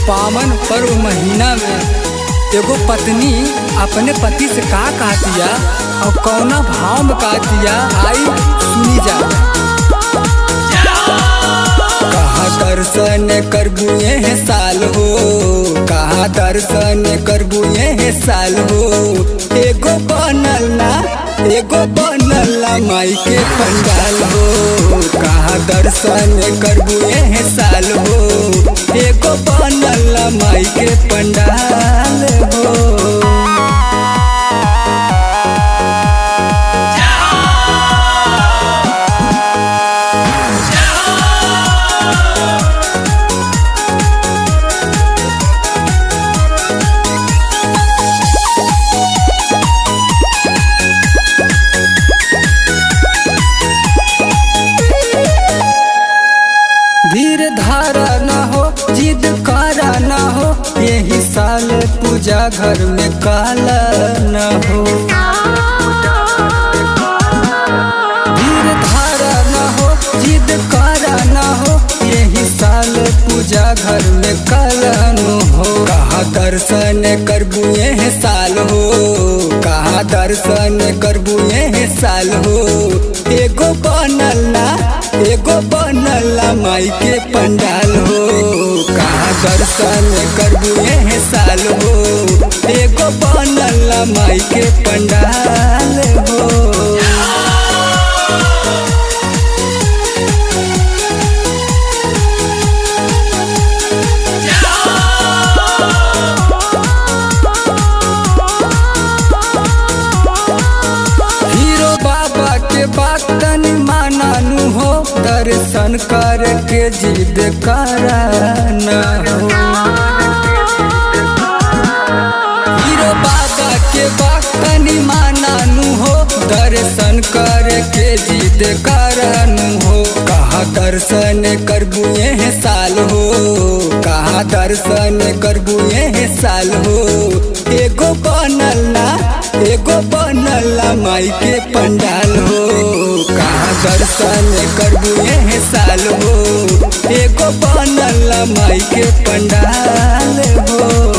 पावन पर्व महीना में एगो पत्नी अपने पति से का कहतिया और कौना भाव में कहतिया आई सुनी जा कहा दर्शन करबुए है साल हो कहा दर्शन करबुए है साल हो एगो बनल ना एगो बनल ना माई के पंडाल हो कहा दर्शन करबुए है साल हो एगो बनल ना माई के पंडाल हो धीर धारा न हो जिद करा न हो यही साल पूजा घर में काला न हो धीर धारा न हो जिद करा न हो यही साल पूजा घर में काला न हो कहा दर्शन करबुए है साल हो कहा दर्शन करबुए है साल हो एगो बनल ना एगो बनल ना माई के पंडाल हो कहा दर्शन करबुए है साल हो एगो बनल ना माई के पंडाल हो हीरो बाबा के बात तनी मानानु हो दर्शन करके जिद कराना हो हीरो बाबा के बात तनी मानानु हो दर्शन करके जिद करानु हो कहा दर्शन करबुए है साल हो कहा दर्शन करबुए है साल हो एगो बनल ना एगो बनल ना माई के पंडाल हो कहा दर्शन करबुए है साल हो एगो बनल ना माई के पंडाल हो